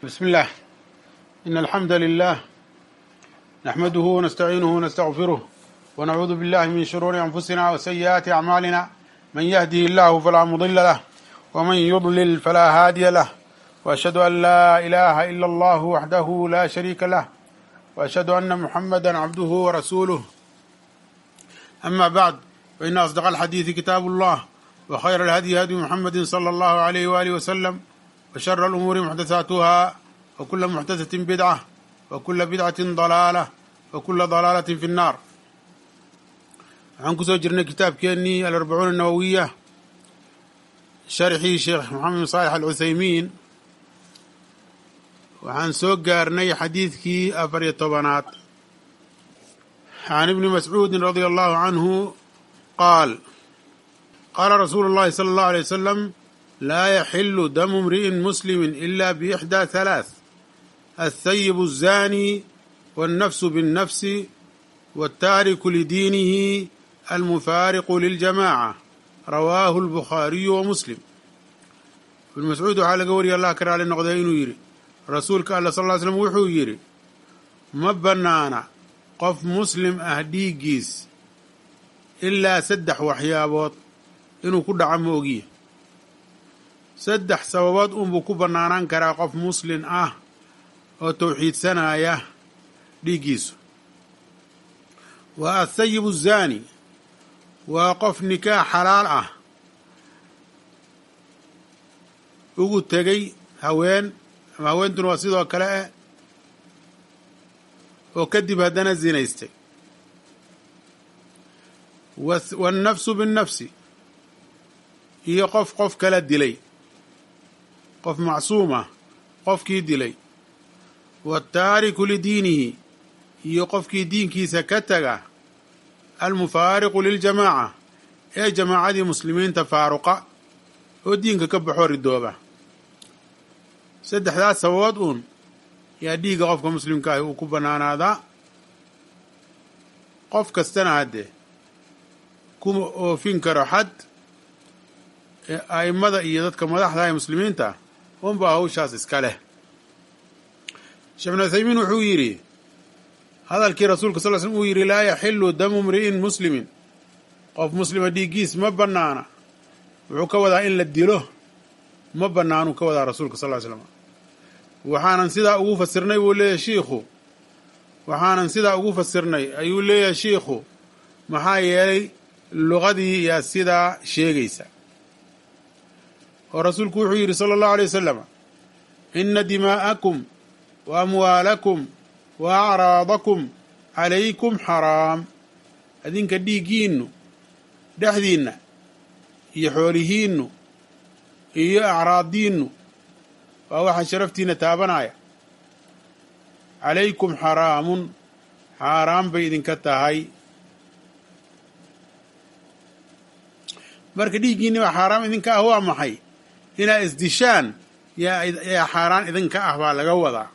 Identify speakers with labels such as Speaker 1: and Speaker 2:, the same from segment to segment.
Speaker 1: بسم الله إن الحمد لله نحمده ونستعينه ونستغفره ونعوذ بالله من شرور أنفسنا وسيئات أعمالنا من يهده الله فلا مضل له ومن يضلل فلا هادي له وأشهد أن لا إله إلا الله وحده لا شريك له وأشهد أن محمدا عبده ورسوله أما بعد فإن أصدق الحديث كتاب الله وخير الهدي هدي محمد صلى الله عليه وآله وسلم وشر الأمور محدثاتها وكل محدثة بدعة وكل بدعة ضلالة وكل ضلالة في النار waxaan kusoo jirnay kitaabkeenii alarbacuuna nawowiya sharxii sheekh maxamed bin saalex alcuthaymiin waxaan soo gaarnay xadiidkii afar iyo tobanaad can ibni mascuudin radia allahu canhu qaal qaala rasuulu اllahi salى اllahu alيy wasalam laa yaxilu damu imri'in muslimi ila biixdaa halaaث althayibu الzani wاnnafsu biاnnafsi wاltaariku lidiinihi almufaariqu liljamaaca rawaahu albukhaariyu wa muslim ibnu mascuud waxaa laga wariyay allah ka raali noqday inuu yidhi rasuulka alla sal ly slm wuxuu yidhi ma bannaana qof muslim ah dhiiggiis ilaa saddex waxyaabood inuu ku dhaco ma ogiya saddex sababood unbuu ku bannaanaan karaa qof muslin ah oo tawxiidsanaya dhiiggiisu waa athayibu zaani waa qof nikaax xalaal ah ugu tegey haween ama haweentuna waa sidoo kale eh oo kadib haddana zinaystay waannafsu binnafsi iyo qof qof kala dilay qof macsuumah qofkii dilay waataariku lidiinihi iyo qofkii diinkiisa ka taga almufaariqu liljamaaca ee jamaacadii muslimiinta faaruqa oo diinka ka baxoo ridooba saddexdaas sababood uun yaa dhiigga qofka muslimka ahi uu ku bannaanaadaa qof kastana haddee kuma oofin karo xad ee a'immada iyo dadka madaxda ee muslimiinta unbaa hawshaas iska leh sheekh bin uthaymiin wuxuu yidhi hadalkii rasuulka sal l slm uu yidhi laa yaxilu damu mri'in muslimin qof muslima dhiiggiis ma bannaana wuxuu ka wadaa in la dilo ma bannaanuu ka wadaa rasuulka sal ly slam waxaanan sidaa ugu fasirnay buu leeyahay shiikhu waxaanan sidaa ugu fasirnay ayuu leeyahay shiikhu maxaa yeelay luqadii yaa sidaa sheegaysa oo rasuulku wuxuu yidhi sala allahu alay wasalam ina dimaa'akum wa amwaalakum wa acraadakum calaykum xaraam adinka dhiiggiinnu dhexdiinna iyo xoolihiinnu iyo acraaddiinnu waa waxaa sharaftiinna taabanaya calaykum xaraamun xaaraan bay idinka tahay marka dhiiggiinni baa xaaraam idinka ah waa maxay inaa isdishaan yaa xaaraan idinka ah baa laga wadaa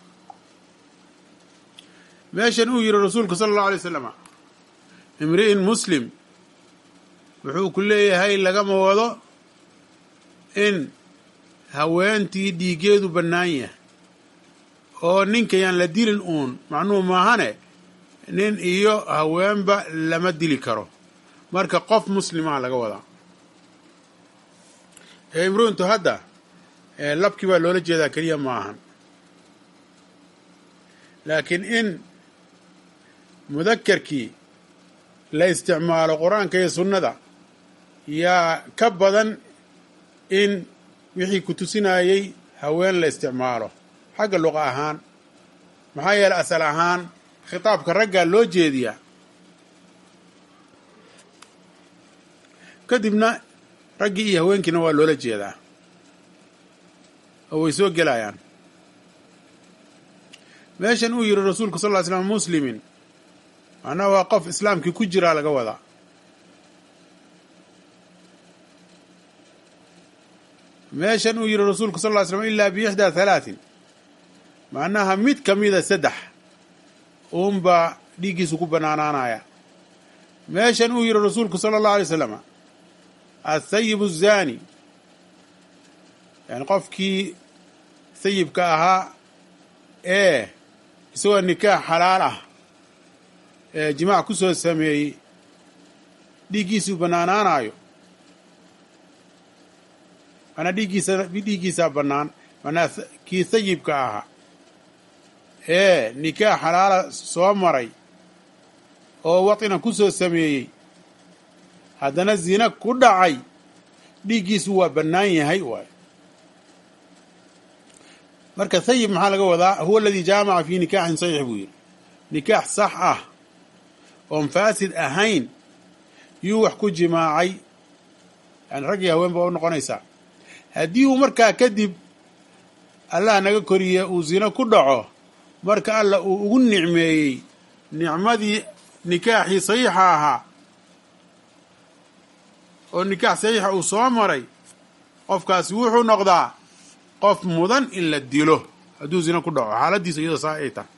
Speaker 1: meeshan uu yidhi rasuulku sala allahu alay wasalam imri'in muslim wuxuu ku leeyahay lagama wado in haweentii dhiiggeedu bannaan yahay oo ninka yaan la dilin uun macnuhu maahane nin iyo haweenba lama dili karo marka qof muslimaa laga wadaa ee imru'intu hadda labkii baa loola jeedaa keliya ma ahan laakiin in mudakarkii la isticmaalo qur-aanka iyo sunnada yaa ka badan in wixii ku tusinayey haween la isticmaalo xagga luqa ahaan maxaa yeeley asal ahaan khitaabka raggaa loo jeediyaa kadibna raggii iyo haweenkiina waa loola jeedaa oo way soo gelayaan meeshan uu yidhi rasuulku sal ly slam muslimin macnaha waa qof islaamkii ku jiraa laga wadaa meeshan uu yidhi rasuulku sal ly slam ilaa biixdaa halaatin macnaha mid ka mida saddex uunbaa dhiiggiisu ku bannaanaanaya meeshan uu yidhi rasuulku sala allahu alay slam athayibu zaani yani qofkii sayibka ahaa ee isagoo nikaax xalaal ah ee jimaac ku soo sameeyey dhiiggiisuu bannaanaanayo manaa dhiiggiisa dhiiggiisaa bannaan manaa kii sayibka ahaa ee nikaax xalaala soo maray oo watina ku soo sameeyey haddana zina ku dhacay dhiiggiisu waa bannaan yahay waay marka sayib maxaa laga wadaa huwa aladii jaamaca fii nikaaxin saxiix buu yidhi nikaax sax ah oon faasid ahayn yuu wax ku jimaacay yani rag iyo haween baa u noqonaysaa haddii uu markaa kadib allah naga koriye uu zino ku dhaco marka alla uu ugu nicmeeyey nicmadii nikaaxii saxiixa ahaa oo nikaax saxiixa uu soo maray qofkaasi wuxuu noqdaa qof mudan in la dilo hadduu zino ku dhaco xaaladiisa iyadoo saa ay tahay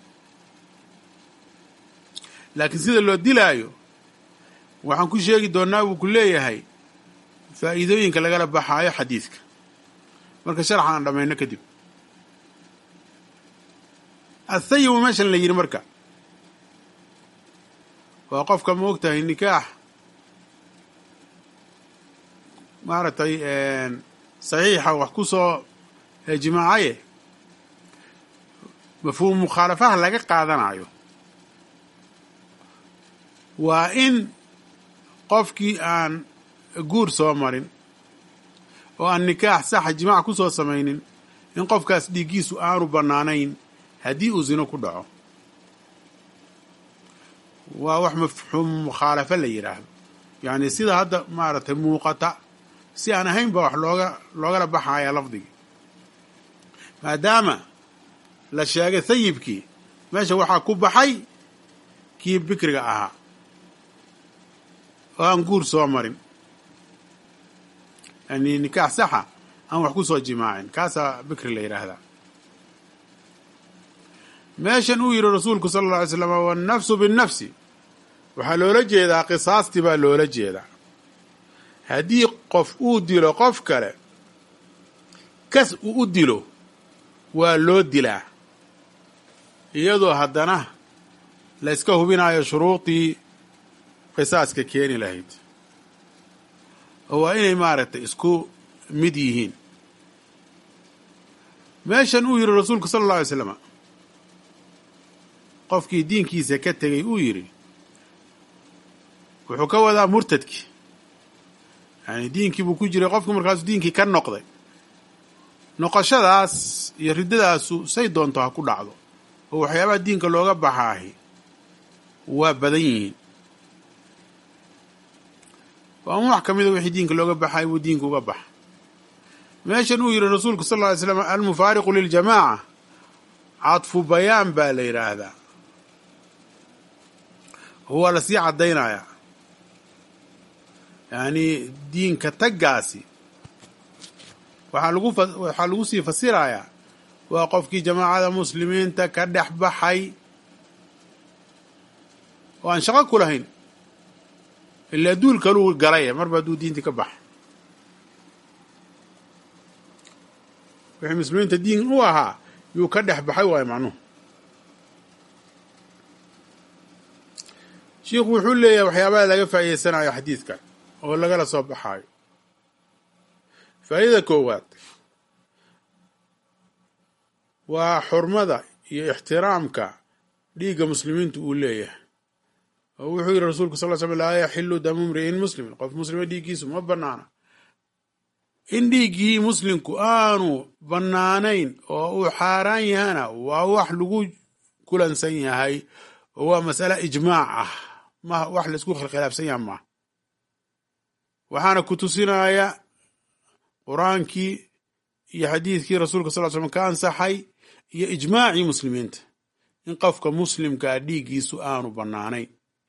Speaker 1: laakiin sida loo dilaayo waxaan ku sheegi doonnaa buu ku leeyahay faa'iidooyinka lagala baxaayo xadiidka marka sharaxa aan dhammayno kadib athayibu meeshan la yidhi marka waa qofka ma og tahay nikaax maaragtay saxiixa wax ku soo jimaacaye mafhuum mukhaalafaha laga qaadanayo waa in qofkii aan guur soo marin oo aan nikaax saxa jimaac ku soo samaynin in qofkaas dhiiggiisu aanu bannaanayn haddii uu zino ku dhaco waa wax mafhuum mukhaalafo la yidhaahdo yacni sida hadda maaragtay muuqata si aan ahayn ba wax looga loogala baxaya lafdigii maadaama la sheegay sayibkii meesha waxaa ku baxay kii bikriga ahaa oo aan guur soo marin yani nikaax saxa aan wax ku soo jimaacin kaasaa bikri la yidhaahdaa meeshan uu yidhi rasuulku sala alla alay slam wannafsu binnafsi waxaa loola jeedaa qisaastii baa loola jeedaa haddii qof uu dilo qof kale kas uu u dilo waa loo dilaa iyadoo haddana la yska hubinayo shuruudii qisaaska keeni lahayd oo waa inay maaragtay isku mid yihiin meeshan uu yidhi rasuulku sala alla alay slam qofkii diinkiisa ka tegey uu yidhi wuxuu ka wadaa murtadkii yani diinkii buu ku jiray qofku markaasuu diinkii ka noqday noqoshadaas iyo riddadaasu say doonto ha ku dhacdo oo waxyaabaha diinka looga baxaahi waa badan yihiin waa un wax ka mida wixii diinka looga baxay buu diinka uga baxa meeshan uu yidhi rasuulku sal lla ly slam almufaariqu liljamaaca cadfu bayaan baa la yidhaahdaa waa la sii caddaynayaa yacni diinka taggaasi waxaa lagu waxaa lagu sii fasirayaa waa qofkii jamaacada muslimiinta ka dhex baxay oo aan shaqo ku lahayn ilaa duul kaluu galay marba hadduu diintii ka baxa wixii muslimiinta diin u ahaa yuu ka dhex baxay waayo macnuhu shiikhu wuxuu leeyahay waxyaabaha laga faa'iideysanayo xadiidkan oo lagala soo baxaayo faa'idada koowaad waa xurmada iyo ixtiraamka dhiigga muslimiintu uu leeyahay oo wuxuu yidhi rasuulku sal l slam laa yaxilu damu mri'in muslimin qof muslima dhiiggiisu ma bannaana in dhiiggii muslimku aanu bannaanayn oo uu xaaraan yahana waa wax lagu kulansan yahay oo waa mas'ale ijmaac ah ma wax laisku khilkhilaafsan yaha maaha waxaana ku tusinaya qur-aankii iyo xadiidkii rasuulka sal l slam ka ansaxay iyo ijmaacii muslimiinta in qofka muslimkaa dhiiggiisu aanu bannaanayn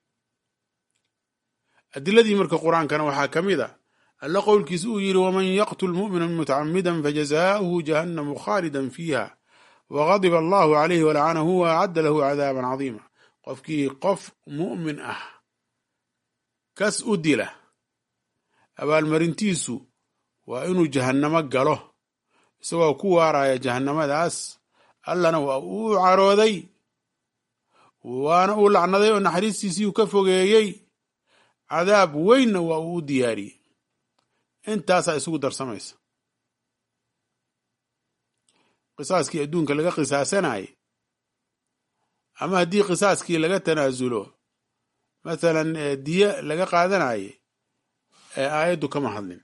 Speaker 1: adiladii marka qur-aankana waxaa ka mid a alla qowlkiisa uu yidhi waman yaqtul mu'mina mutacamidan fajazaa'uhu jahannamu khaalidan fiiha wagadiba allahu calayhi walacanahu wa acadda lahu cadaaban cadiima qofkii qof mu'min ah kas u dila abaalmarintiisu waa inuu jahannamo galo isagoo ku waaraya jahannamadaas allana waa uu carooday waana uu lacnaday oo naxariistiisii uu ka fogeeyey cadaab weynna waa uu u diyaariyey intaasaa isugu darsamaysa qisaaskii adduunka laga qisaasanayay ama haddii qisaaskii laga tanaasulo mathalan diye laga qaadanaye ee aayaddu kama hadlin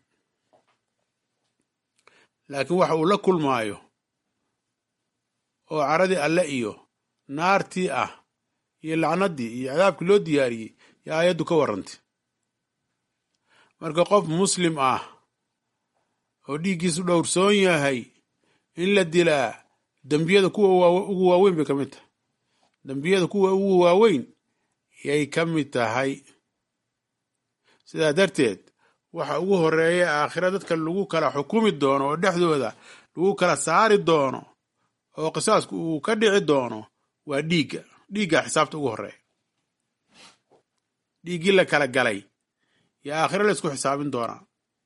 Speaker 1: laakiin waxa uu la kulmaayo oo caradii alle iyo naartii ah iyo lacnaddii iyo cadaabkii loo diyaariyey yo aayaddu ka warrantay marka qof muslim ah oo dhiiggiisu dhowrsoon yahay in la dilaa dembiyada kuwa ugu waaweyn bay ka mid tahay dembiyada kuwa ugu waaweyn yay ka mid tahay sidaa darteed waxa ugu horeeya aakhira dadka lagu kala xukumi doono oo dhexdooda lagu kala saari doono oo qisaasku uu ka dhici doono waa dhiigga dhiigga xisaabta ugu horeeya dhiiggii la kala galay yo aakhiro la isku xisaabin doonaa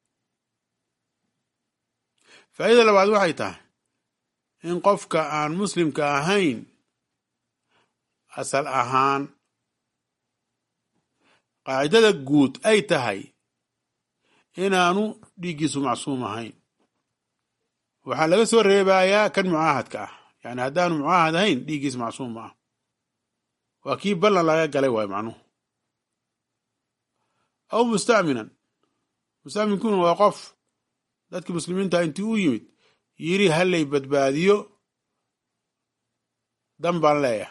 Speaker 1: faa'iida labaad waxay tahay in qofka aan muslimka ahayn asal ahaan qaacidada guud ay tahay inaanu dhiiggiisu macsuum ahayn waxaa laga soo reebayaa kan mucaahadka ah yani haddaanu mucaahad ahayn dhiiggiis macsuum ma ah waa kii ballan laga galay waayo macnuhu aw musta'minan musta'minkuna waa qof dadkii muslimiinta intii u yimid yiri hallay badbaadiyo dan baan leeyahay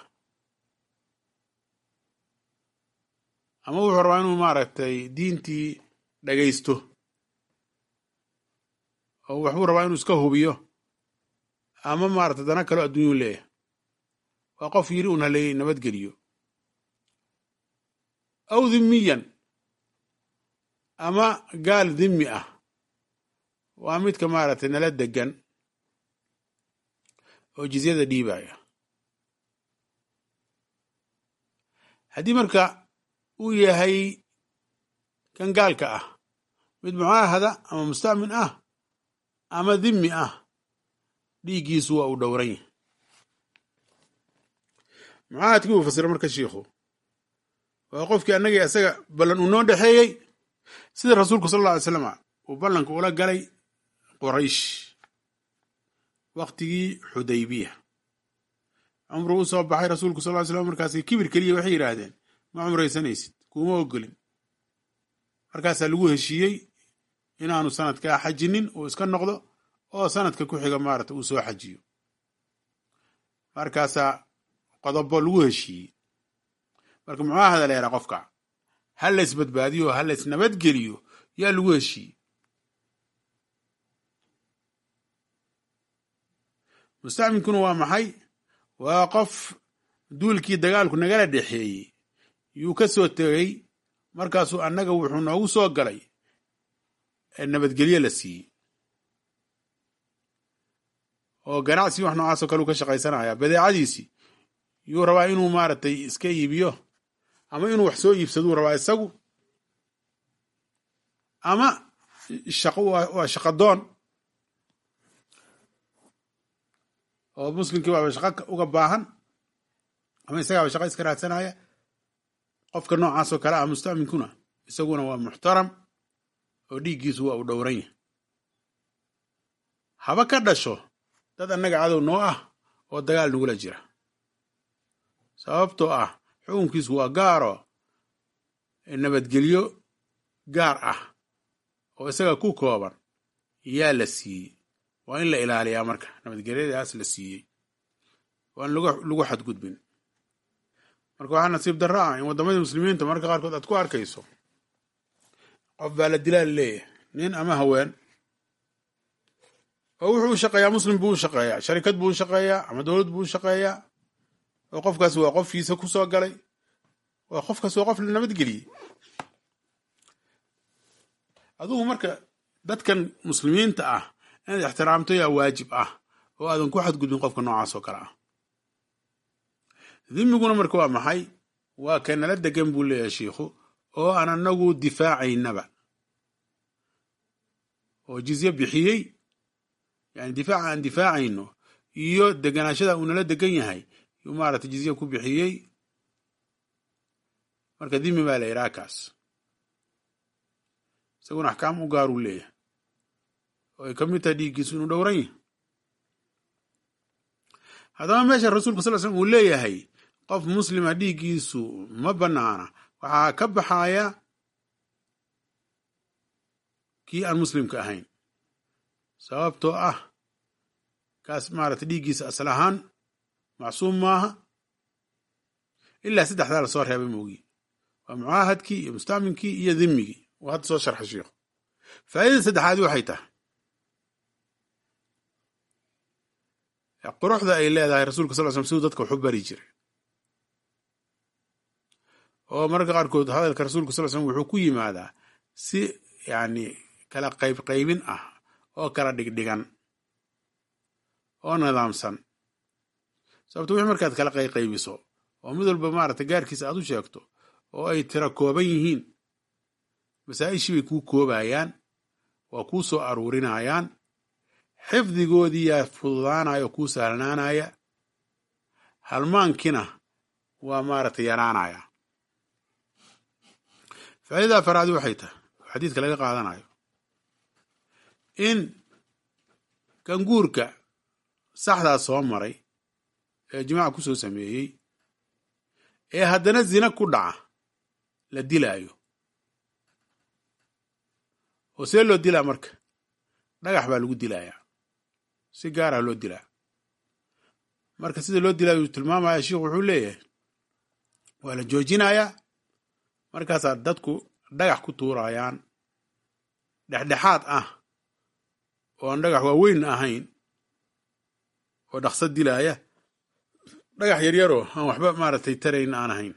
Speaker 1: ama wuxuu rabaa inuu maaragtay diintii dhagaysto oo waxbuu rabaa inuu iska hubiyo ama maaragtay dana kaloo adduunyuu leeyahay waa qof yiri un halay nabadgeliyo aw dhimmiyan ama gaal dhimmi ah waa midka maaragtay nala degan oo jizyada dhiibaya haddii marka uu yahay kan gaalka ah mid mucaahada ama musta'min ah ama dhimmi ah dhiiggiisu waa uu dhowran yahay mucaahadkii uu fasira marka shiikhu waa qofkii annagii isaga ballan uu noo dhexeeyey sida rasuulku sal alla alay slama uu ballanka ula galay qoraysh waktigii xudaybiya cumru u soo baxay rasuulku sal ly slam markaas kibir keliya waxay yidhaahdeen ma cumraysanaysid kuuma ogolin markaasaa lagu heshiiyey inaanu sanadkaa xajinin uu iska noqdo oo sanadka ku xiga maarata uu soo xajiyo markaasaa qodobo lagu heshiiyey marka mucaahada la yahaa qofka ha lays badbaadiyo ha lays nabadgeliyo yaa lagu heshiiyey mustacminkuna waa maxay waa qof duulkii dagaalku nagala dhexeeyey yuu ka soo tegey markaasuu annaga wuxuu noogu soo galay nabadgelyo la siiyey oo ganacsi wax noocaasoo kale uu ka shaqaysanaya badeecadiisii yuu rabaa inuu maaragtay iska iibiyo ama inuu wax soo iibsaduu rabaa isagu ama shaqo waa shaqadoon oo muslimkii waaba shaqo uga baahan ama isagaaba shaqo iska raadsanaya qofka noocaasoo kale ah mustaminkuna isaguna waa muxtaram oo dhiiggiisu waa uu dhowran yahay haba ka dhasho dad annaga cadow noo ah oo dagaal nagula jira sababtoo ah xukunkiisu waa gaaro nabadgelyo gaar ah oo isaga ku kooban yaa la siiyey waa in la ilaaliyaa marka nabadgelyadaas la siiyey waa in lagu xadgudbin marka waxaa nasiib darro ah in waddamadii muslimiinta marka qaarkood aad ku arkayso qof baa la dilaa laleeyahay nin ama haween oo wuxuu u shaqeeyaa muslim buu u shaqeeyaa sharikad buu u shaqeeyaa ama dowlad buu u shaqeeyaa oo qofkaas waa qofkiisa ku soo galay waa qofkaas waa qof la nabadgeliyey adugu marka dadkan muslimiinta ah inaad ixtiraamto yaa waajib ah oo aadan ku xadgudbin qofka noocaas oo kale ah dhimiguna marka waa maxay waa ka nala degan buu leeyahay shiikhu oo aan anagu difaacaynaba oo jizye bixiyey yani difaaca aan difaacayno iyo deganaashada uu nala degan yahay yuu maaragtay jizye ku bixiyey marka dimi baa la yidhaha kaas isaguna axkaam u gaaruu leeyahay oo ay ka mid tahay dhiiggiisu inuu dhowran yahay haddaba meesha rasuulka sal slm uu leeyahay qof muslima dhiiggiisu ma banaana waxaa ka baxaya kii aan muslimka ahayn sababtoo ah kaas maaragtay dhiiggiisa asal ahaan macsuum maaha ilaa saddexdaa la soo reebay moogi waa mucaahadkii iyo mustacminkii iyo dhimigii uu hadda soo sharxay sheikhu faa'idada saddexaadi waxay tahay quruxda ay leedahay rasuulka sal l slam siduu dadka waxu bari jiray oo mararka qaarkood hadalka rasuulka sal l slam wuxuu ku yimaadaa si yacni kala qayb qaybin ah oo kala dhigdhigan oo nidaamsan sababto wixii markaad kala qayqaybiso oo mid walba maaragtay gaarkiisa aad u sheegto oo ay tira kooban yihiin masaa-ishii bay kuu koobayaan waa kuu soo aruurinayaan xifdigoodii yaa fududaanaya oo kuu sahlanaanaya halmaankina waa maaragtay yaraanaya faa'iidada afaraadi waxay tahay oo xadiidka laga qaadanayo in ganguurka saxdaas soo maray ee jimaaca ku soo sameeyey ee haddana zina ku dhaca la dilaayo oo see loo dilaa marka dhagax baa lagu dilayaa si gaarah loo dilaa marka sida loo dilaayo uu tilmaamaya sheikhu wuxuu leeyahay waa la joojinayaa markaasaa dadku dhagax ku tuurayaan dhexdhexaad ah oo aan dhagax waaweyn ahayn oo dhaqso dilaaya dhagax yaryaroo aan waxba maaragtay tarayn aan ahayn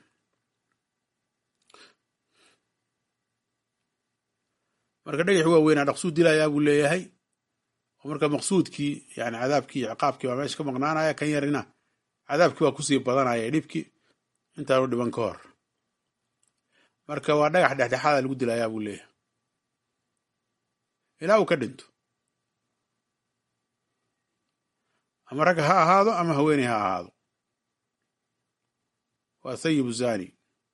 Speaker 1: marka dhagaxi waaweynaa dhaqsuu dilayaa buu leeyahay oo marka maqsuudkii yani cadaabkii iyo ciqaabkii baa meesha ka maqnaanaya kan yarina cadaabkii waa kusii badanaya dhibkii intaanu dhiban ka hor marka waa dhagax dhexdhexaada lagu dilayaa buu leeyahay ilaa uu ka dhinto ama rag ha ahaado ama haweeney ha ahaado waa sayibu zani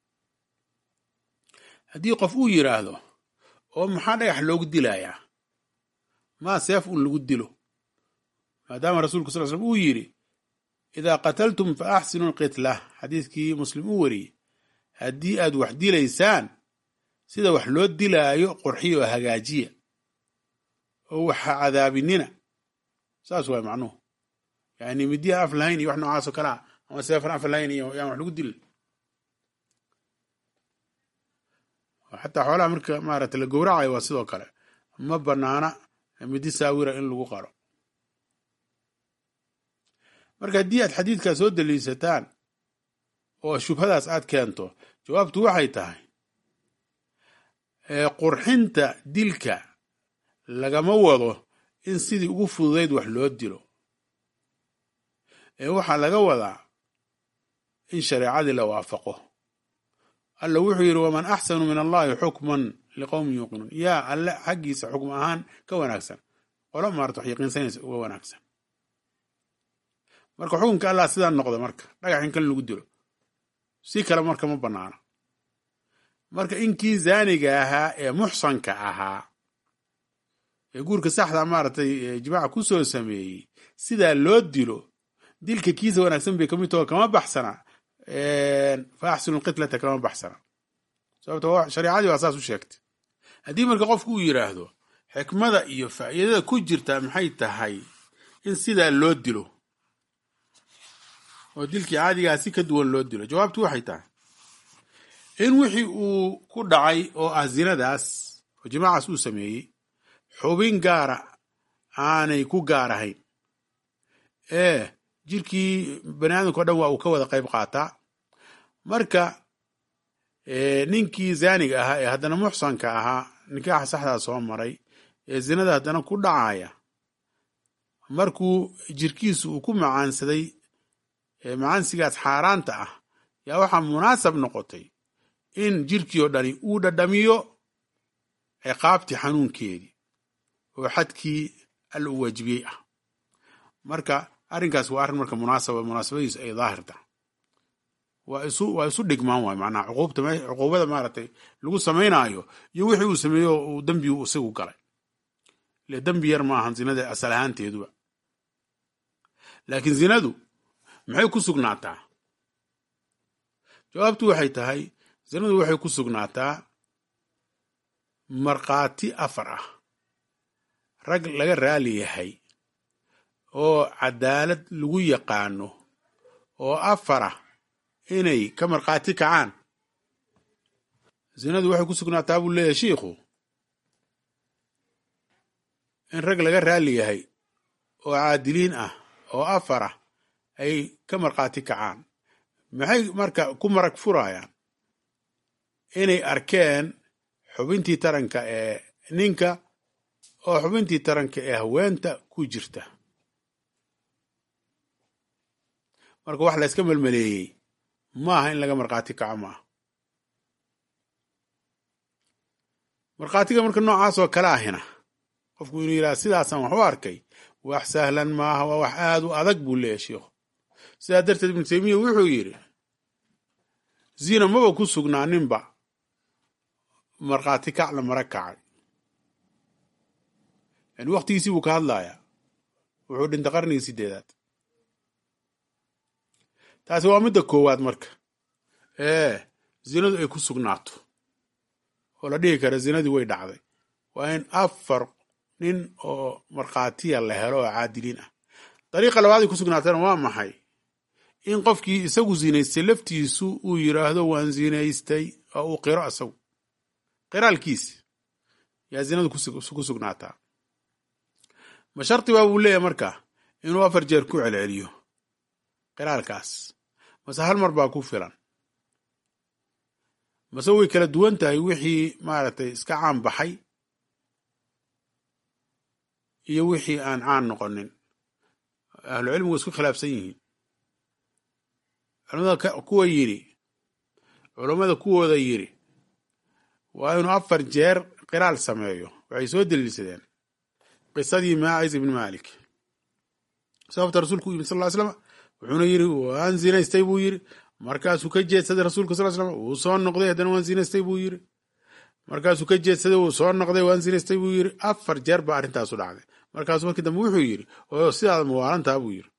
Speaker 1: haddii qof uu yidhaahdo oo maxaa dhagax loogu dilayaa maa seef un lagu dilo maadaama rasuulku sal slm uu yidhi idaa qataltum fa axsinu lqitla xadiidkii muslim uu wariyey haddii aad wax dilaysaan sida wax loo dilaayo qurxiya oo hagaajiya oo waxa cadaabinina saas waay macnuhu yani midiya af lahayn iyo wax noocaasoo kale ah ama seefan af lahayn iyo yaan wax lagu dilin xataa xoolaha marka maaragta la gowracayo waa sidoo kale ma banaana midi saawira in lagu qaro marka haddii aad xadiidkaa soo daliishataan oo shubhadaas aad keento jawaabtu waxay tahay qurxinta dilka lagama wado in sidii ugu fududayd wax loo dilo ee waxaa laga wadaa in shareecadii la waafaqo alla wuxuu yidhi waman axsanu min allahi xukman liqowmin yuuqinuun yaa alle xaggiisa xukm ahaan ka wanaagsan qolo maarta wax yaqiinsanaysa uga wanaagsan marka xukunka allah sidaa noqda marka dhagax in kan lagu dilo si kale marka ma banaano marka inkii zaaniga ahaa ee muxsanka ahaa ee guurka saxda maaragtay jimaaca ku soo sameeyey sidaa loo dilo dilka kiisa wanaagsan bay kamid taho kama baxsana fa axsinu lqitlata kama baxsana sababto shareicadii waa saas u sheegtay haddii marka qofku uu yidhaahdo xikmada iyo faa'iidada ku jirta maxay tahay in sidaa loo dilo oo dilkii caadigaa si ka duwan loo dilo jawaabtu waxay tahay in wixii uu ku dhacay oo ah zinadaas oo jimaacaas uu sameeyey xubin gaara aanay ku gaar ahayn ee jirkii bani aadamka o dhan waa uu ka wada qayb qaataa marka ninkii zaaniga ahaa ee haddana muxsanka ahaa nikaaxa saxdaa soo maray ee zinada haddana ku dhacaya markuu jirkiisu uu ku macaansaday macaansigaas xaaraanta ah yaa waxaa munaasab noqotay in jirkii oo dhani uu dhadhamiyo ciqaabtii xanuunkeedii oo xadkii alla u waajibiyey ah marka arrinkaas waa arrin marka munaasaba munaasabadiisu ay daahirta waa isu waa isu dhigmaan waay macnaha cuquubta me cuquubada maaragtay lagu samaynaayo iyo wixii uu sameeyo uu dembi uu isagu galay ile dembi yar ma ahan zinada asal ahaanteeduba laakiin zinadu maxay ku sugnaataa jawaabtu waxay tahay zinadu waxay ku sugnaataa markhaati afar ah rag laga raali yahay oo cadaalad lagu yaqaano oo afar ah inay ka markhaati kacaan zinadu waxay ku sugnaataa buu leeyahay shiikhu in rag laga raali yahay oo caadiliin ah oo afar ah ay ka markhaati kacaan maxay marka ku marag furayaan inay arkeen xubintii taranka ee ninka oo xubintii taranka ee haweenta ku jirta marka wax la yska melmeleeyey maaha in laga markhaati kaco maaha markhaatiga marka noocaas oo kale ahina qofku inuu yidhaha sidaasaan wax u arkay wax sahlan maaha waa wax aad u adag buu leeyahy sheikhu sidaa darteed ibnu taymiya wuxuu yidhi zina maba ku sugnaaninba markhaati kac la mara kacay yani waktigiisii buu ka hadlayaa wuxuu dhintay qarnigii sideedaad taasi waa midda koowaad marka ee zinadu ay ku sugnaato oo la dhihi kara zinadii way dhacday waa in afar nin oo markhaatiya la helo oo caadiliin ah dariiqa labaad ay ku sugnaatana waa maxay in qofkii isagu zinaystay laftiisu uu yidhaahdo waan zinaystay oo uu qiro isagu qiraalkiisi yaa zinadu ku sugnaataa ma shardi baa buu leeyahay marka inuu afar jeer ku celceliyo qiraalkaas mase hal mar baa ku filan mase way kala duwan tahay wixii maaragtay iska caan baxay iyo wixii aan caan noqonin ahlucilmigu isku khilaafsan yihiin culamada kuwa yidhi culammada kuwooda yidhi waa inuu afar jeer qiraal sameeyo waxay soo daliilsadeen qisadii maacis ibni malik sababta rasuulku u yimid sal ly slam wuxuuna yidhi waan zinaystay buu yidhi markaasuu ka jeedsaday rasuulka sal slam wuu soo noqday haddana waan zinaystay buu yidhi markaasuu ka jeedsaday wuu soo noqday waan zinaystay buu yidhi afar jeer baa arrintaasu dhacday markaasuu markii dambe wuxuu yidhi oo sidaad mawaalantaa buu yidhi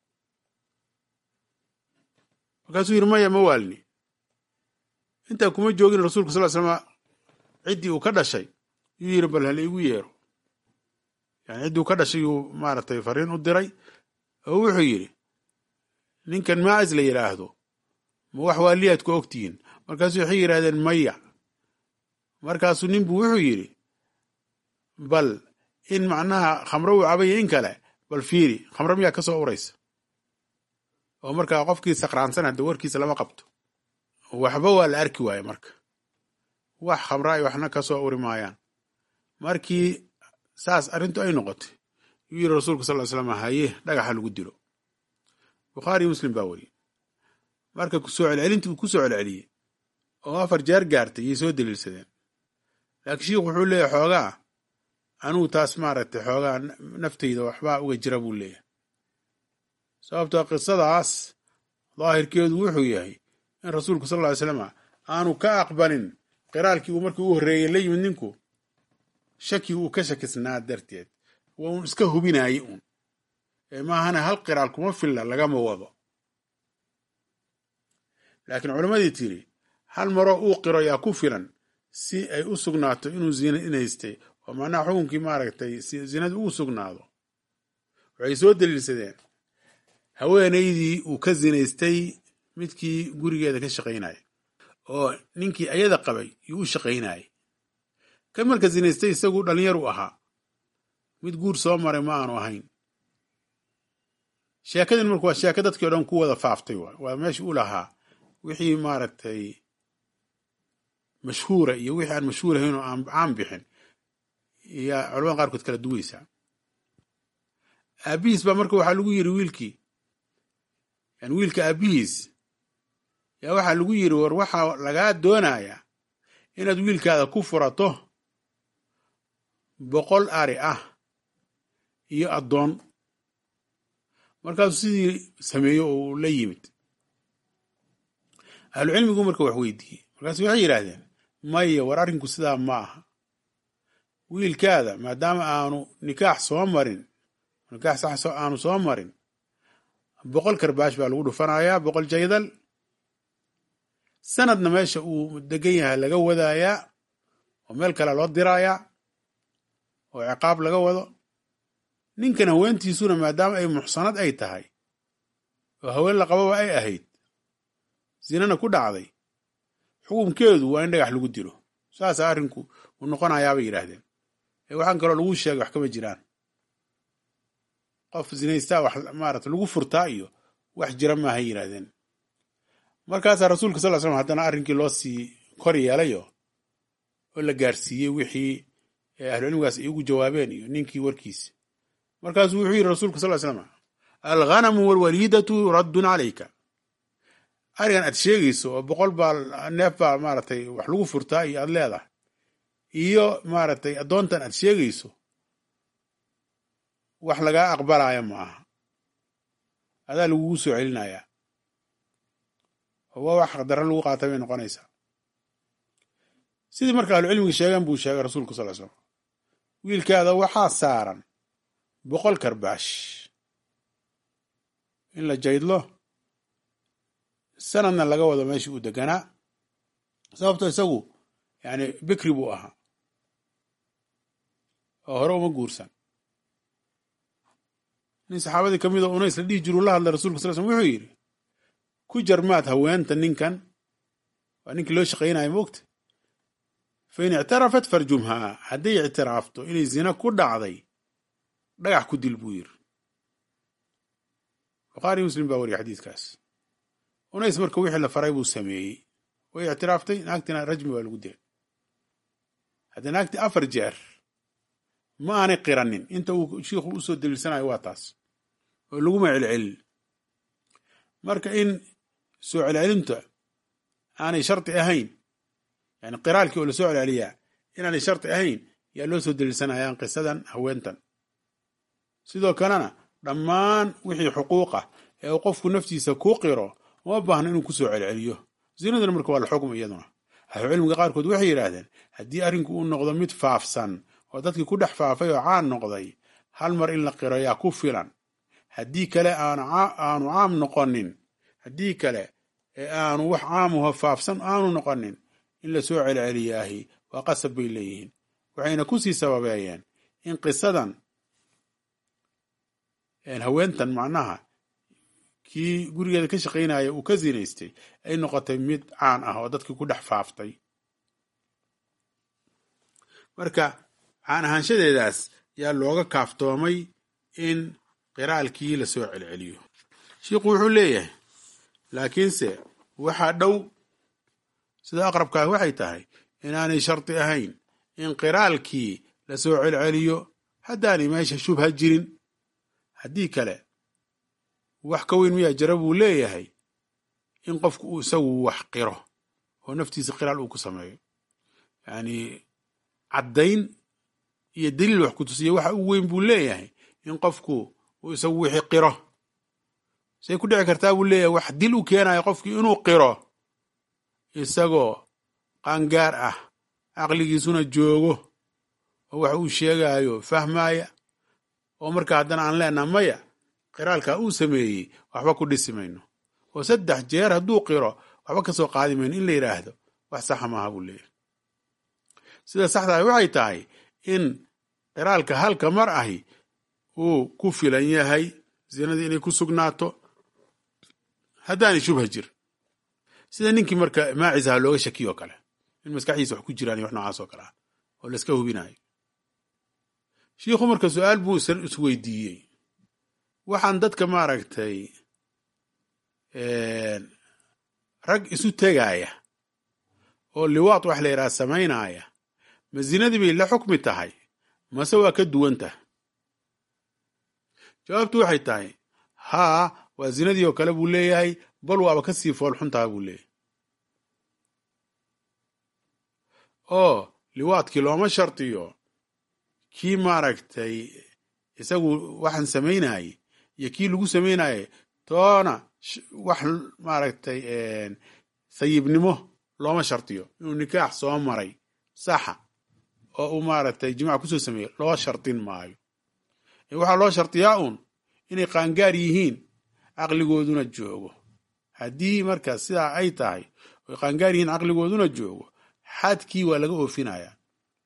Speaker 1: markaasuu yidhi maya ma waalni intaa kuma joogin rasuulka sal slama ciddii uu ka dhashay yuu yidhi bal hal igu yeero yani ciddii uu ka dhashay yuu maaragtay fariin u diray oo wuxuu yidhi ninkan maacis la yidhaahdo ma wax waaliyaad ku ogtihiin markaasuu waxay yidhahdeen maya markaasuu ninbu wuxuu yidhi bal in macnaha khamro uu cabaya in kale bal fiiri khamro miyaa ka soo uraysa oo markaa qofkii sakraansan hadda warkiisa lama qabto waxba waa la arki waaye marka wax khamra ay waxna ka soo uri maayaan markii saas arrintu ay noqotay yuu yidhi rasuulka sal ly slam haye dhagaxa lagu dilo bukhaariyo muslim baa weriye marka kusoo celcelintii uu ku soo celceliyey oo afar jeer gaartay yay soo daliilsadeen laakiin shiikhu wuxuu leeyahy xoogaa anugu taas maaragtay xoogaa naftayda waxbaa uga jira buu leeyahay sababtoo qisadaas daahirkeedu wuxuu yahay in rasuulku sal ly slama aanu ka aqbalin qiraalkii uu markii u horreeyey la yimid ninku shaki uu ka shakisnaa darteed waa uun iska hubinaaye uun ee maahana hal qiraal kuma filla lagama wado laakiin culammadii tiri hal maroo uu qiro yaa ku filan si ay u sugnaato inuu zinaystay oo macnaha xukunkii maaragtay zinada ugu sugnaado waxay soo daliilsadeen haweenaydii uu ka zinaystay midkii gurigeeda ka shaqaynaya oo ninkii ayada qabay yuu u shaqaynayay kan marka zinaystay isagu dhallinyar u ahaa mid guur soo maray ma aanu ahayn sheekadin marka waa sheeko dadkii o dhan ku wada faaftay waay waa meesha u lahaa wixii maaragtay mashhuura iyo wixii aan mashhuur ahayn oo aan caan bixin yaa culamada qaarkood kala duwaysaa aabihiis baa marka waxaa lagu yiri wiilkii yani wiilka aabihiis yaa waxaa lagu yiri war waxaa lagaa doonayaa inaad wiilkaada ku furato boqol ari ah iyo addoon markaasuu sidii sameeyo oo uu la yimid ahlucilmigu marka wax weydiiyey markaasu waxay yidhaahdeen maya war arrinku sidaa ma aha wiilkaada maadaama aanu nikaax soo marin nikaax sax aanu soo marin boqol karbaash baa lagu dhufanayaa boqol jaydal sanadna meesha uu degan yahay laga wadaayaa oo meel kale loo diraayaa oo ciqaab laga wado ninkan haweentiisuna maadaama ay muxsanad ay tahay oo haween la qababa ay ahayd zinana ku dhacday xukunkeedu waa in dhagax lagu dilo saasaa arrinku uu noqonayaabay yidhaahdeen ee waxaan kaloo lagu sheegay wax kama jiraan qof zinaystaa wax maarata lagu furtaa iyo wax jira maahay yidhaahdeen markaasaa rasuulka sal slam haddana arrinkii loo sii kor yeelayo oo la gaarsiiyey wixii ahlucilmigaas ay ugu jawaabeen iyo ninkii warkiisa markaasuu wuxuu yidhi rasuulka sal slam alghanamu walwaliidatu raddun calayka arigan aad sheegayso oo boqol baa neef baa maaragtay wax lagu furtaa iyo aad leedahay iyo maaragtay addoontan aad sheegayso wax lagaa aqbalaya ma aha adaa lagugu soo celinayaa oo waa wax qadaro lagu qaata bay noqonaysaa sidii marka ahlucilmiga sheegeen buu sheegay rasuulku sal slam wiilkaada waxaa saaran boqol karbaash in la jaydlo sanadna laga wado meeshii uu deganaa sababto isagu yani bikri buu ahaa oo hore uma guursan nin saxaabadii ka mid oo unays la dhihi jiru la hadlay rasulka sal slm wuxuu yidhi ku jarmaad haweenta ninkan waa ninkii loo shaqaynaya moogta fa in ictarafat farjumhaa hadday ictiraafto inay zina ku dhacday dhagax ku dil buu yidhi bukhaari muslim baa wariya xadiiskaas unays marka wixii la faray buu sameeyey way ictiraaftay naagtina rajmi waa lagu dilay haddii naagtii afar jeer ma aanay qiranin inta uu shiikhu usoo daliilsanayo waa taas oo laguma celcelin marka in soo celcelinta aanay shardi ahayn yani qiraalkii oo lasoo celceliyaa inaanay shardi ahayn yaa loo soo daliilsanayaan qisadan haweentan sidoo kalena dhammaan wixii xuquuq ah ee uu qofku naftiisa ku qiro uma baahna inuu kusoo celceliyo zinaduna marka waa la xukm iyaduna ahlucilmiga qaarkood waxay yidhaahdeen haddii arrinku uu noqdo mid faafsan oo dadkii ku dhex faafay oo caan noqday hal mar in la qiro yaa ku filan haddii kale aanu caam noqonin haddii kale ee aanu wax caamuho faafsan aanu noqonin in la soo celceliyaahi waa qasab bay leeyihiin waxayna kusii sababeeyeen in qisadan haweentan macnaha kii gurigeeda ka shaqaynaya uu ka zinaystay ay noqotay mid caan ah oo dadkii ku dhex faaftay marka caan ahaanshadeedaas yaa looga kaaftoomay in qiraalkii la soo celceliyo shiikhu wuxuu leeyahay laakiinse waxaa dhow sida aqrabkaah waxay tahay inaanay shardi ahayn in qiraalkii la soo celceliyo haddaanay meesha shubha jirin haddii kale wax ka weyn miyaa jara buu leeyahay in qofku uu isagu wax qiro oo naftiisa qiraal uu ku sameeyo yacni caddayn iyo daliil wax ku tusiya waxa u weyn buu leeyahay in qofku uu isagu wixii qiro say ku dhici kartaa buu leeyahay wax dil u keenayo qofkii inuu qiro isagoo qaangaar ah caqligiisuna joogo oo wax uu sheegayo fahmaya oo marka haddana aan leenaha maya qiraalkaa uu sameeyey waxba ku dhisi mayno oo saddex jeer hadduu qiro waxba ka soo qaadi mayno in la yidhaahdo wax saxa maaha buu leeyahay sida saxdaah waxay tahay in qiraalka halka mar ahi uu ku filan yahay zinadii inay ku sugnaato haddaanay shubha jir sida ninkii marka maacisaha looga shakiyo o kale in maskaxdiisa wax ku jiraan iyo wax noocaas oo kale ah oo la iska hubinayo shiikhu marka su-aal buu isweydiiyey waxaan dadka maaragtay rag isu tegaya oo liwaad wax la yidhaha samaynaya ma zinadii bay la xukmi tahay mase waa ka duwan tahay jawaabtu waxay tahay haa waa zinadii oo kale buu leeyahay bal waaba ka sii foolxun taha buu leeyahay oo liwaadkii looma shardiyo kii maaragtay isagu waxaan samaynayay iyo kii lagu samaynaye toona wax maaragtay sayibnimo looma shardiyo inuu nikaax soo maray saxa oo uu maaragtay jimaac kusoo sameeyey loo shardin maayo waxaa loo shardiyaa uun inay qaangaar yihiin caqligooduna joogo haddii marka sidaa ay tahay oy qaangaar yihiin caqligooduna joogo xadkii waa laga oofinayaa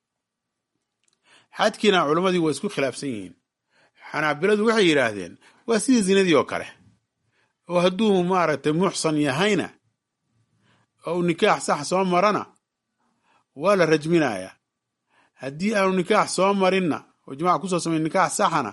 Speaker 1: xadkiina culammadii waa isku khilaafsan yihiin xanaabiladu waxay yidhaahdeen waa sidii zinadii oo kale oo hadduu maaragtay muxsan yahayna oo uu nikaax sax soo marana waa la rajminayaa haddii aanu nikaax soo marinna oo jimaaca kusoo samay nikaax saxana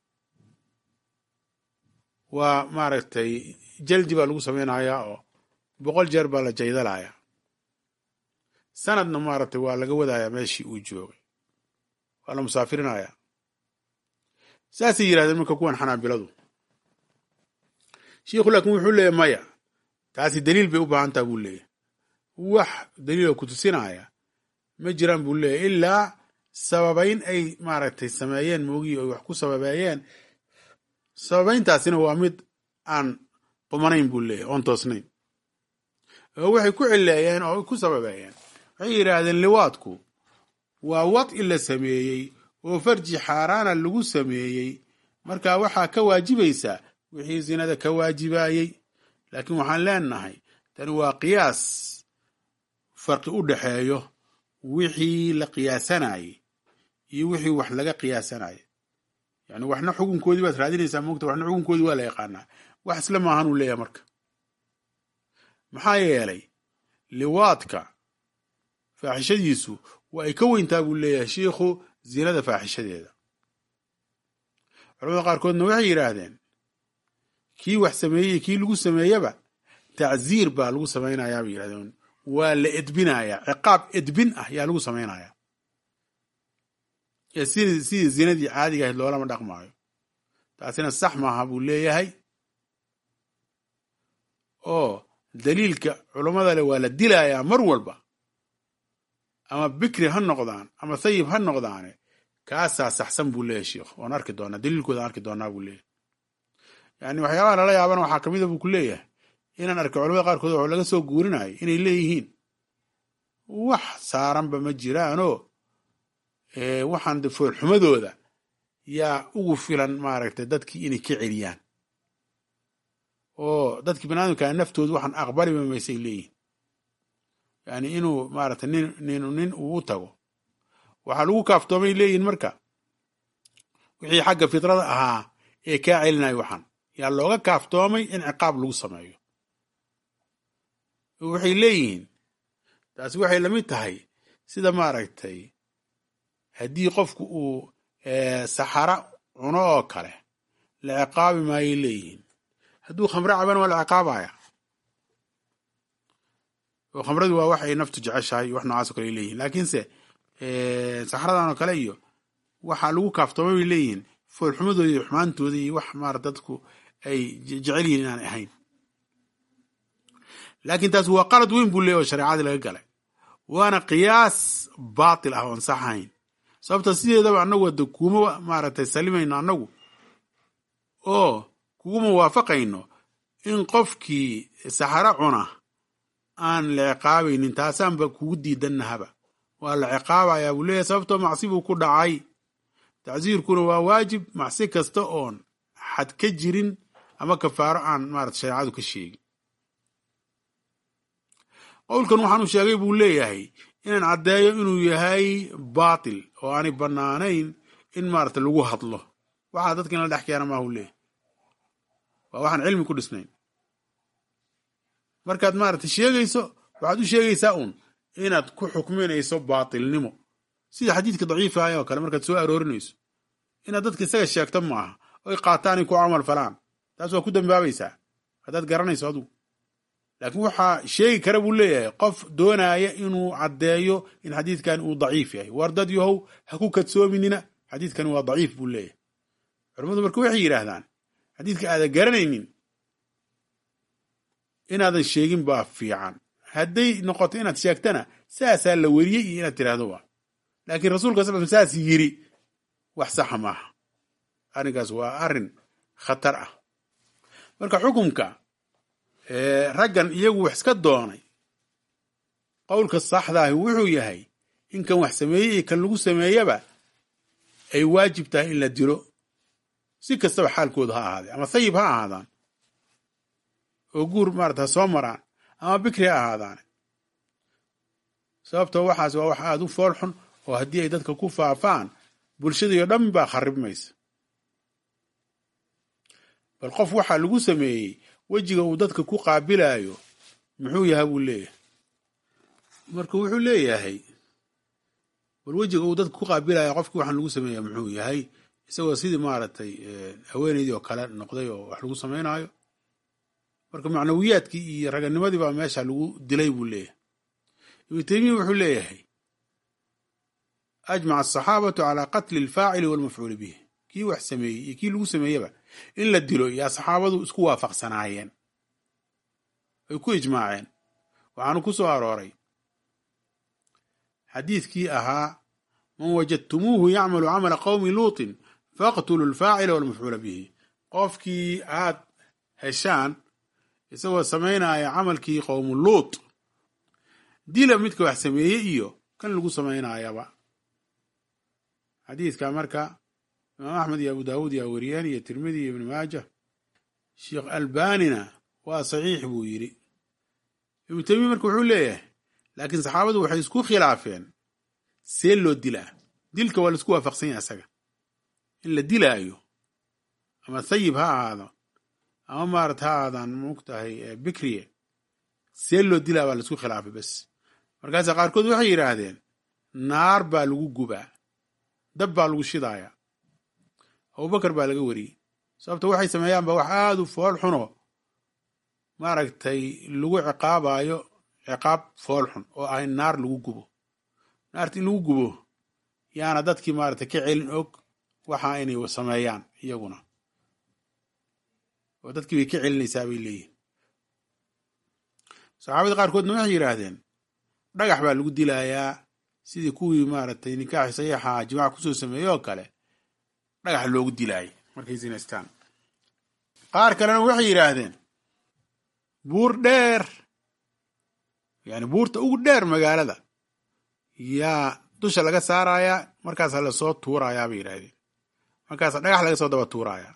Speaker 1: waa maaragtay jaldi baa lagu samaynayaa oo boqol jeer baa la jaydalayaa sanadna maaragtay waa laga wadayaa meeshii uu joogay waa la musaafirinayaa saasay yidhahdeen marka kuwan xanaabiladu shiikhu laakiin wuxuu leeyahy maya taasi daliil bay u baahan taha buu leeyahy wax daliiloo ku tusinaya ma jiraan buu leeyahy ilaa sababayn ay maaragtay sameeyeen moogii oy wax ku sababeeyeen sababayntaasina waa mid aan qumanayn buu leeyahy oon toosnayn oo waxay ku cileeyeen oo ku sababeeyeen waxay yidhaahdeen liwaadku waa wadci la sameeyey oo farji xaaraana lagu sameeyey marka waxaa ka waajibaysa wixii zinada ka waajibayey laakiin waxaan leenahay tani waa qiyaas farqi u dhexeeyo wixii la qiyaasanayey iyo wixii wax laga qiyaasanayay yani waxna xukunkoodii baad raadinaysaa moogta waxna xukunkoodii waa la yaqaanaa wax isla maahan uu leeyahay marka maxaa yeelay liwaadka faaxishadiisu waa ay ka weyntaa buu leeyahay shiikhu zinada faaxishadeeda culamada qaarkoodna waxay yidhaahdeen kii wax sameeyey kii lagu sameeyeba tacziir baa lagu samaynayaa bay yidhahdeen waa la edbinayaa ciqaab edbin ah yaa lagu samaynayaa sidii sidii zinadii caadiga ahayd loolama dhaqmaayo taasina sax maaha buu leeyahay oo daliilka culummada le waa la dilayaa mar walba ama bikri ha noqdaan ama thayib ha noqdaane kaasaa saxsan buu leeyahay sheikh oon arki doonaa daliilkooda arki doonaa buu leeyahay yani waxyaabaha lala yaabana waxaa kamida buu ku leeyahay inaan arkay culamada qaarkood waxuu laga soo guurinayo inay leeyihiin wax saaranba ma jiraanoo waxaan de foolxumadooda yaa ugu filan maaragtay dadkii inay ka celiyaan oo dadkii banaadamkaa naftoodu waxaan aqbaliba maysay leeyihin yani inuu maaragtay nin nin nin uu u tago waxaa lagu kaaftoomay leeyihin marka wixii xagga fitrada ahaa ee kaa celinayo waxaan yaa looga kaaftoomay in ciqaab lagu sameeyo waxay leeyihiin taasi waxay lamid tahay sida maaragtay haddii qofku uu saxara cuno oo kale la ciqaabi maayay leeyihiin hadduu khamre cabana waa la ciqaabaya oo khamradu waa wax ay naftu jeceshahay wax noocaas o kale ay leeyihin laakiinse saxaradan oo kale iyo waxaa lagu kaaftoomay bay leeyihiin foolxumadooda iyo xumaantooda iyo wax maara dadku ay jecel yihiin inaan ahayn laakiin taas waa qalad weyn buu leeyay oo shareecadii laga galay waana qiyaas baatil ah oon sax ahayn sababta sideedaba annagu hadda kuma maaragtay salimayno annagu oo kuguma waafaqayno in qofkii saxaro cuna aan la ciqaabaynin taasaanba kugu diidannahaba waa la ciqaabayaa buu leeyahay sababtoo macsi buu ku dhacay tacsiirkuna waa waajib macsi kasta oon xad ka jirin ama kafaaro aan maarata shareecadu ka sheegin qowlkan waxaanu sheegay buu leeyahay inaan caddeeyo inuu yahay baatil oo aanay bannaanayn in maarata lagu hadlo waxaa dadka in la dhex keena maahu leeyahay waa waxaan cilmi ku dhisnayn markaad maarata sheegayso waxaad u sheegaysaa uun inaad ku xukminayso baatilnimo sida xadiidka daciifa ah oo kale markaad soo aroorinayso inaad dadka isaga sheegto maaha oy qaataanay ku camal falaan taas waa ku dambaabaysaa haddaad garanayso adugu laakiin waxaa sheegi kara buu leeyahay qof doonaya inuu caddeeyo in xadiidkan uu daciif yahay war dad yahow ha ku kadsoominina xadiidkani waa daciif buu leeyahay culammadu marka waxay yidhaahdaan xadiidka aadan garanaynin inaadan sheegin baa fiican hadday noqoto inaad sheegtana saasaa la weriyey iyo inaad tiraahdo waa laakiin rasuulka sal saas yiri wax saxa maaha arrinkaas waa arrin khatar ah marka xukumka raggan iyagu wax iska doonay qowlka saxdaahi wuxuu yahay in kan wax sameeyey iyo kan lagu sameeyaba ay waajib tahay in la dilo si kastaba xaalkooda ha ahaadee ama sayib ha ahaadaan oo guur maarata ha soo maraan ama bikri ha ahaadaane sababtoo waxaas waa wax aada u fool xun oo haddii ay dadka ku faafaan bulshadii oo dhan baa kharibmaysa bal qof waxaa lagu sameeyey wejiga uu dadka ku qaabilayo muxuu yahay buu leeyahay marka wuxuu leeyahay bal wejiga uu dadka ku qaabilayo qofkii waxaan lagu sameeya muxuu yahay isagoo sidii maaragtay haweenaydii oo kale noqday oo wax lagu samaynayo marka macnawiyaadkii iyo raganimadii baa meesha lagu dilay buu leeyahay ibnu taymiya wuxuu leeyahay ajmaca asaxaabatu calaa qatli alfaacili walmafcuuli bih kii wax sameeyey iyo kii lagu sameeyeba in la dilo yaa saxaabadu isku waafaqsanaayeen ay ku ijmaaceen waxaanu ku soo arooray xadiidkii ahaa man wajadtumuuhu yacmalu camala qowmi luutin faqtulu alfaacila walmafcuula bihi qofkii aad heshaan isagoo samaynaya camalkii qowmu luut dila midka wax sameeyey iyo kan lagu samaynayaba xadiidka marka imaam axmed iyo abu daawuud yaa wariyeen iyo tirmidi iyo ibni maaja sheekh albanina waa saxiix buu yidhi ibnu taymiya marka wuxuu leeyahay laakiin saxaabadu waxay isku khilaafeen see loo dilaa dilka waa laisku waafaqsan yahay asaga in la dilaayo ama sayib ha ahaado ama maarat ha ahaadaan mogtahay bikriye see loo dilaa baa laisku khilaafay bes markaasa qaarkood waxay yidhaahdeen naar baa lagu gubaa dab baa lagu shidaaya abubakar baa laga wariyey sababta waxay sameeyaan ba wax aada u fool xuno maaragtay lagu ciqaabayo ciqaab fool xun oo ah in naar lagu gubo naarta in lagu gubo yaana dadkii maaragtay ka celin og waxa inay sameeyaan iyaguna oo dadkii bay ka celinaysaa bay leeyihin saxaabada qaarkoodna waxay yidhaahdeen dhagax baa lagu dilayaa sidii kuwii maaragtay nikaaxi saxiixa jimaaca kusoo sameeyey oo kale dhagax loogu dilaayay markay sinaystaan qaar kalena waxay yidhaahdeen buur dheer yani buurta ugu dheer magaalada yaa dusha laga saarayaa markaasa lasoo tuurayaa bay yidhaahdeen markaasa dhagax laga soo daba tuurayaa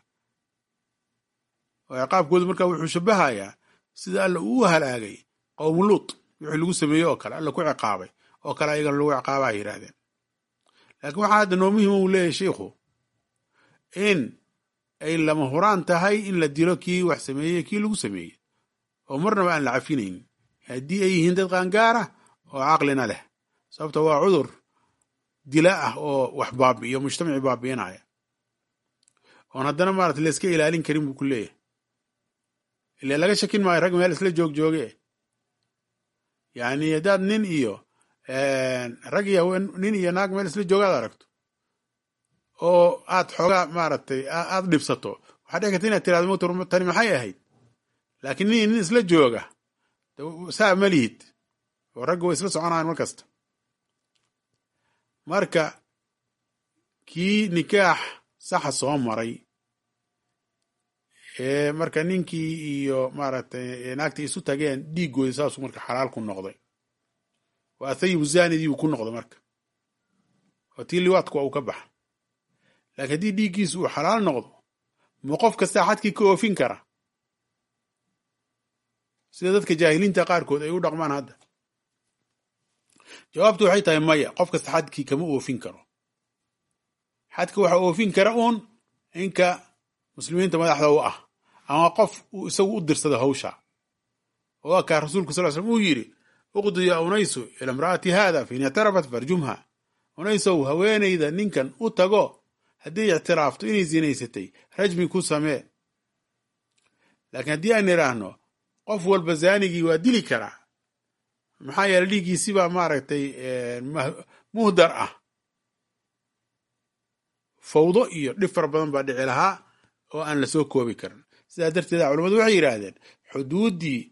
Speaker 1: oo ciqaabkoodu markaa wuxuu shabahayaa sida alla uu halaagay qowmu luut wixii lagu sameeyey oo kale alla ku ciqaabay oo kale ayagana lagu ciqaaba ay yidhahdeen laakiin waxaa hadda noo muhima uu leeyahay sheikhu in ay lama huraan tahay in la dilo kii wax sameeyey kii lagu sameeyey oo marnaba aan la cafinaynin haddii ay yihiin dad qaangaara oo caqlina leh sababta waa cudur dila ah oo wax baabi'iyo mujtamaci baabi'inaya oon haddana maarata layska ilaalin karin buu ku leeyahay ile laga shakin maayo rag meel isla joog jooge yani haddaad nin iyo rag iyo nin iyo naag meel isla joogaad aragto oo aad xoogaa maaragtay aad dhibsato waxaa dhici karta inaad tirahdo motor tani maxay ahayd laakiin nin nin isla jooga saa ma lihid oo ragga way isla soconayan mar kasta marka kii nikaax saxa soo maray ee marka ninkii iyo maaragtay naagtii isu tageen dhiiggooda saasuu marka xalaal ku noqday waa thayibu zanidii uu ku noqday marka oo tii liwaadku waa uu ka baxa laakiin haddii dhiiggiisu uu xalaal noqdo ma qof kastaa xadkii ka oofin kara sida dadka jaahiliinta qaarkood ay u dhaqmaan hadda jawaabtu waxay tahay maya qof kasta xadkii kama oofin karo xadka waxaa oofin kara uun inka muslimiinta madaxda u ah ama qof uu isagu u dirsado hawsha oo waa kaa rasuulku sal slm uu yidhi uqdu ya unaysu ila imra'ati haada fain ictarafat farjumha unaysow haweenayda ninkan u tago hadday ictiraafto inay zinaysatay rajmi ku samee laakiin haddii aan idhaahno qof walba zaanigii waa dili karaa maxaa yeele dhiiggiisibaa maaragtay muhdar ah fawdo iyo dhib fara badan baa dhici lahaa oo aan lasoo koobi karin sidaa darteeda culamadu waxay yidhaahdeen xuduuddii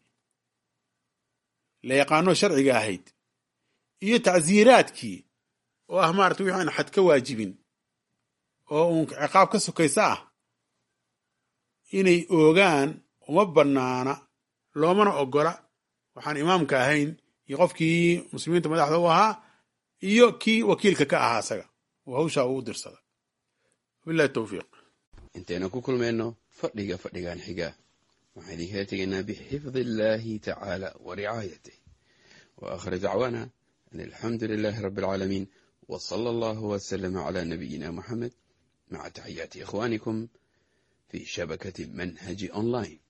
Speaker 1: la yaqaano sharciga ahayd iyo tacsiiraadkii oo ah maarata wixi aan xad ka waajibin oo uun ciqaab ka sokaysa ah inay oogaan uma bannaana loomana ogola waxaan imaamka ahayn iyo qofkii muslimiinta madaxda u ahaa iyo kii wakiilka ka ahaa isaga oo hawshaa uu dirsada wabillahi towfiiq
Speaker 2: intaynu ku kulmayno fadhiga fadhigan xiga waxaan idinkala tegaynaa bixifdi illaahi tacaala wa ricaayatih wa aakhir dacwaana an alxamdu lilaahi rabbi alcaalamiin wa sala allahu wasalama calaa nabiyina moxamed maca taxiyaati ikhwaanikum fi shabakati manhaji online